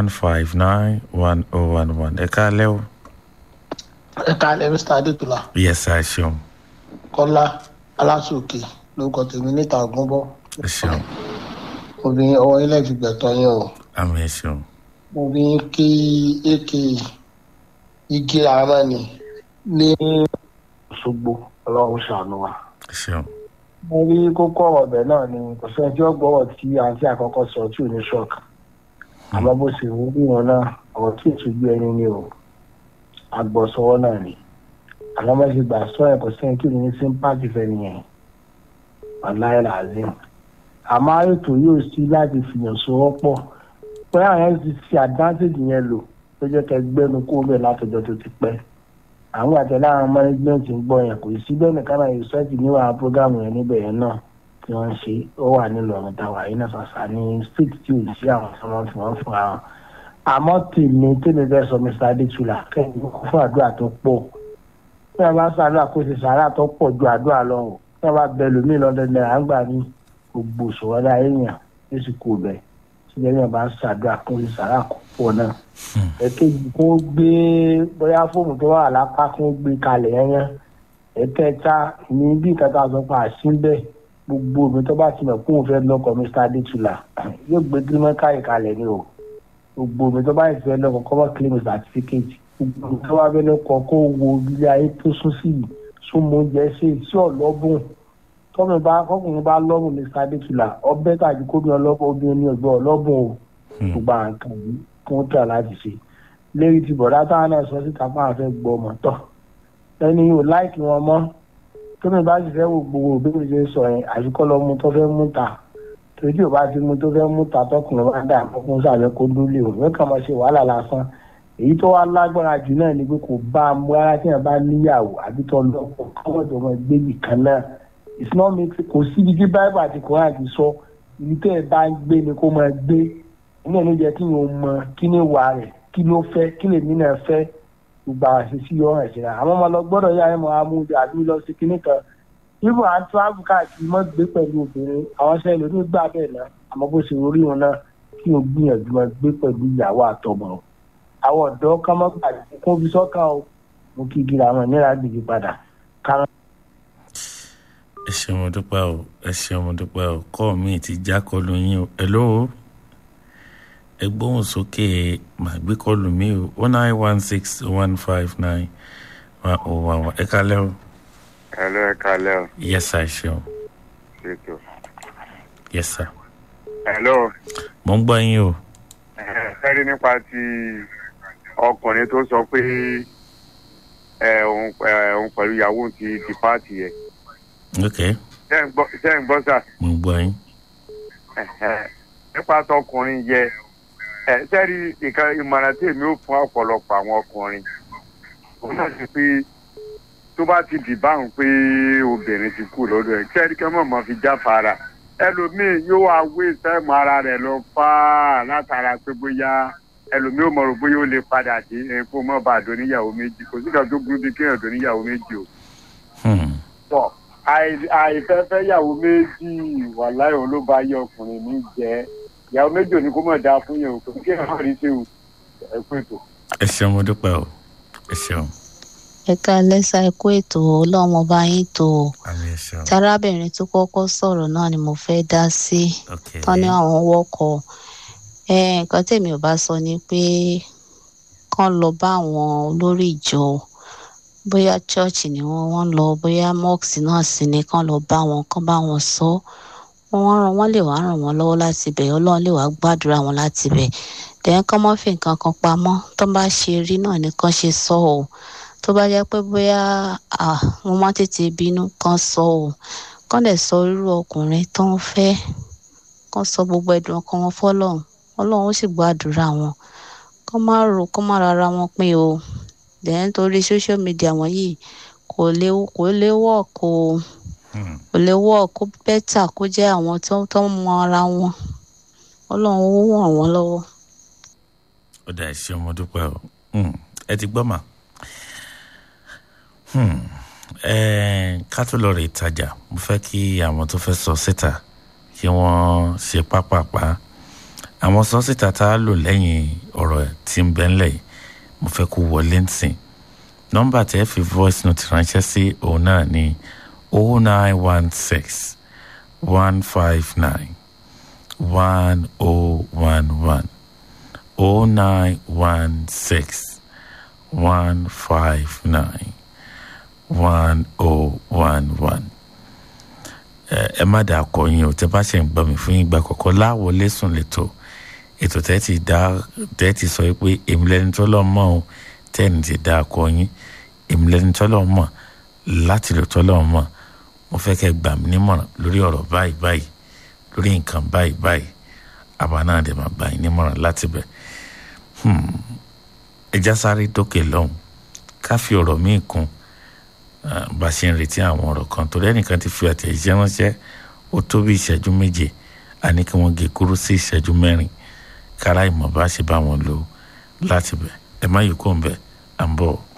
one five nine one oh one one ẹ káalẹ́ o. ẹ káalẹ́ mr adétúlá yes ẹ ṣeun kọ́lá aláṣòkè lórúkọ tèmi níta ògúnbọ́ ẹ ṣeun obìnrin ọwọ́ ilé ìfìgbẹ̀tọ̀ yẹn o àmì ẹ ṣeun obìnrin kí ak igi ramani ní òṣogbo ọlọ́run ṣàánú wa. ẹ ṣeun mo rí kókó ọ̀rọ̀ ọ̀bẹ náà ni kò sẹ́ni tí ó gbọ́rọ̀ tí àǹtí àkọ́kọ́ sọ tí ò ní ṣọ́ọ̀kì àmọ́ bó ṣe wú bí wọn náà ọ̀rọ̀ tí ìtújú ẹni ni o agbọ̀sọwọ́ náà ni àmọ́ bá ṣe gbà sọ ẹ̀ kò sẹ́ni tí ò ní sympathy fẹ́ nìyẹn ọ̀láyà làzim àmọ́ ètò yóò sí láti fìyàn sọ́wọ́ pọ̀ pé àwọn yẹn ti fi advantage yẹn lò tó jẹ́ kẹ́ gbẹ́nu kó bẹ́ẹ̀ látọjọ́ tó ti pẹ́ àwọn àtẹlẹ àwọn management ń gbọ́ yẹn kò sí bẹ́ẹ̀ nìkan náà ìṣẹ́ẹ̀tì níwà program yẹn níbẹ̀ yẹn náà tí wọ́n ń ṣe ó wà nílò ọ̀run táwa yìí náà ṣàṣà ní state tí ò sí àwọn tí wọ́n fi wọ́n fún àwọn. àmọ́ tèmi tèmi bẹ́ẹ̀ sọ mr adétúlà kẹ́hìn fún àdúrà tó pọ̀ bí wọ́n bá ṣàdúrà kó ṣe sàárà tó pọ̀ ju àdúrà lọ o bí wọ́n bá bẹ lómi lọ́dọ̀ náírà ń gbà ní gbogbo òṣùwọ́n náà èèyàn yóò sì kó bẹ̀ síbẹ̀ yẹn bá ṣàdúrà kó ṣe sàárà kó pọ̀ náà ẹ̀kejì kó gbé bóyá fóònù tó wà lápá kó gbé kalẹ̀ yẹn ẹ̀kẹta ní bí kẹta sọ pé àṣìbẹ̀ gbogbo omi tó bá ti mọ̀ kó o fẹ́ lọ́kọ̀ mr adétúlà yóò gbé gírímọ́kàì kalẹ̀ ni o gbogbo omi tó bá ti fẹ́ lọ́kọ̀ kọ́ bá claim certificate gbogbo omi tó bá fẹ́ lọ́kọ̀ kó wo ilé ayé tó sún sí yìí súnmọ́ oúnjẹ ṣe sí ọ̀lọ́bùn tọ́mi bá kọ́kùnrin bá lọ́bùn mr adétúlà ọbẹ̀ tàbí kóbi ọlọ́bùn obìnrin ní ọgbẹ́ ọlọ́bùn o gbogbo àwọn nǹkan yìí kí wọ́n tẹ̀ láti ṣe lérí ti bọ̀dá táwọn náà sọ síta fún àwọn fẹ́ gbọ́ ọmọ tọ̀ ẹni yóò láìkí wọn mọ́ tómi bá sì fẹ́ wo gbogbo òbí ṣe ń sọ yẹn àfikọ́ lọ mú tó fẹ́ mú ta torí tí ò bá ti mú tó fẹ́ mú ta tọkùnrin bá dà fún sàbẹ̀ kó dúlé o yóò kàn máa ṣe wàhálà lásán èyí tó wá lágbára jù náà ni pé kò bá a mú rárá tí yẹn bá níyàwó àbí tó lọ́pọ̀ káwọn tó máa gbé bì kan náà it's not make kò síbi tí báyìí àti kòrán àti sọ ibi tẹ́ ẹ bá ń gbé ni kó máa gbé inú ló jẹ kí n ò mọ kí ni wà rẹ kí ló fẹ́ kí lèmi náà fẹ́ gbogbo àwọn àṣìṣe yọ ọ̀ràn ìṣẹ̀lẹ̀ àwọn ọmọ lọ gbọ́dọ̀ yá ẹmọ amúdé àbí lọ sí kinní kan ibò à ń travel káàkiri mọ́ gbé pẹ̀lú obìnrin àwọn ṣẹlẹ̀ ló ní gbà bẹ́ẹ̀ náà àmọ́ bó ṣe orí wọn náà kí n gbìyànjú máa gbé pẹ̀lú ìyàwó àtọmọ àwọn ọ̀dọ́ ká mọ́ gbàgbé kó fi sọ́kàn o mo kí igi làwọn ìnira gbèjì padà kára. ẹ ṣeun mo dúpẹ́ o ẹ ṣeun mo dúpẹ́ o kọ́ mi ti já kọlu yín o ẹ lóo ẹ gbóhùn sókè màá gbé kọlù mí o one nine one six one five nine one oh one one ẹ kalẹ́ o. Hello, ẹ kalẹ́ o. yes sir ṣeun Ṣètò. yes sir. Hello. mo ń gbọ́ yín o. Ẹ rí nípa ti ọkùnrin tó sọ pé ẹ òun ẹ òun pẹ̀lú ìyàwó ti di páàtì yẹn. ok Ṣé ń gbọ́ ṣé ń gbọ́ sà? mo ń gbọ́ yín. Nípa tọkùnrin yẹ ẹ sẹ́rí ìkan ìmọ̀ràn tí èmi ò fún ọ̀pọ̀lọpọ̀ àwọn ọkùnrin. Òun náà ti pé tó bá ti dì báwọn pé obìnrin ti kú lọ́dọ̀ ẹ̀ sẹ́rí kẹ́ mọ̀ mọ́ fi jáfara ẹlòmíì yóò wá wé sẹ́mu ara rẹ̀ lọ fà á látara pé bóyá ẹlòmíì ò mọ̀rọ̀ bóyá ó lè padà dé ẹ̀ kó mọ̀ bá àdó níyàwó méjì kò sí kan tó burú bí kéèyàn dó níyàwó méjì o. tọ́ àìfẹ́fẹ́ yàwó méjì wà láyọ̀ ló bá yẹ ọkùnrin mi jẹ́ ìyàwó méjì ò ní kó mọ̀ dáa fún yẹn o kò sí kéèyàn má rí sí o ẹ kú ètò. ẹ ṣeun mo dúpẹ́ o ẹ ṣeun. ẹ ká lẹ́sà ẹ̀kú ètò ọlọ́run ọba yín tó o àmì ẹ ṣeun. tarábìnrin tó kọ́kọ́ sọ̀rọ̀ náà ni mo fẹ́ dá sí ok tán ní àwọn wọ́kọ̀ ẹ nǹkan tèmi ò bá sọ ni pé kán lọ bá àwọn olórí ìjọ bóyá church ni wọ́n wọ́n lọ bóyá mosque náà sì ni kán lọ bá wọn kán bá wọn sọ wọ́n ràn wọ́n lè wá ràn wọ́n lọ́wọ́ láti bẹ̀ ọlọ́run lè wá gbàdúrà wọn láti bẹ̀ dẹ́n kán mọ́ fi nǹkan kan pamọ́ tó bá ṣe rí náà ni kán ṣe sọ ọ́ tó bá jẹ́ pé bóyá wọ́n má tètè bínú kán sọ ọ́ kán dẹ̀ sọ irú ọkùnrin tó ń fẹ́ kán sọ gbogbo ẹ̀dùn ọkàn wọn fọlọ́run ọlọ́run ó sì gbàdúrà wọn kán má rò kán má rárá wọn pín o dẹ́n torí social media wọ̀nyí kò lè kò lè wọ̀ kò kò lè wọ̀ kó bẹ́tà kó jẹ́ àwọn tó tó mọ ara wọn ọlọ́run ó ràn wọ́n lọ́wọ́. ó dà ẹ ṣeun mo dúpẹ́ o ẹ ti gbọ́ mà ká tó lọ rè ìtajà mo fẹ́ kí àwọn tó fẹ́ sọ síta kí wọ́n ṣe pápápá àwọn sọ́sítà tá a lò lẹ́yìn ọ̀rọ̀ tí ń bẹ́ ńlẹ̀ yìí mo fẹ́ kó wọlé nsìn nọ́mbà tẹ́ fi voice note ránṣẹ́ sí òun náà ní o nine one six one five nine one o one one o nine one six one five nine one o one one ẹ má dà kọ yín o tẹ bá ṣe ń gbọ́ mi fún ìgbà kọ̀ọ̀kan láwọlé sùn lẹ́tọ̀ ètò tẹ́ ti dá tẹ́ ti sọ pé èmi lẹni tó lọ́ mọ́ o tẹ́ni ti dá kọ yín èmi lẹni tó lọ́ mọ̀ láti lè tó lọ́ mọ̀ mo fẹ́ kẹ́ gbà mí nímọ̀ràn lórí ọ̀rọ̀ báyìí báyìí lórí nǹkan báyìí báyìí àbá náà dẹ̀ máa gbà yín nímọ̀ràn láti bẹ̀ ẹja sáré dókè lọ́hùn ká fi ọ̀rọ̀ míì kún bá a ṣe ń retí àwọn ọ̀rọ̀ kan torí ẹnìkan ti fi àtẹ̀jíṣẹ́ ránṣẹ́ ó tó bí ìṣẹ́jú méje àní kí wọ́n gé kúrú sí ìṣẹ́jú mẹ́rin kára ìmọ̀ bá ṣe bá wọn lò láti bẹ̀ ẹ má yìí kó ń bẹ̀ à ń bọ̀.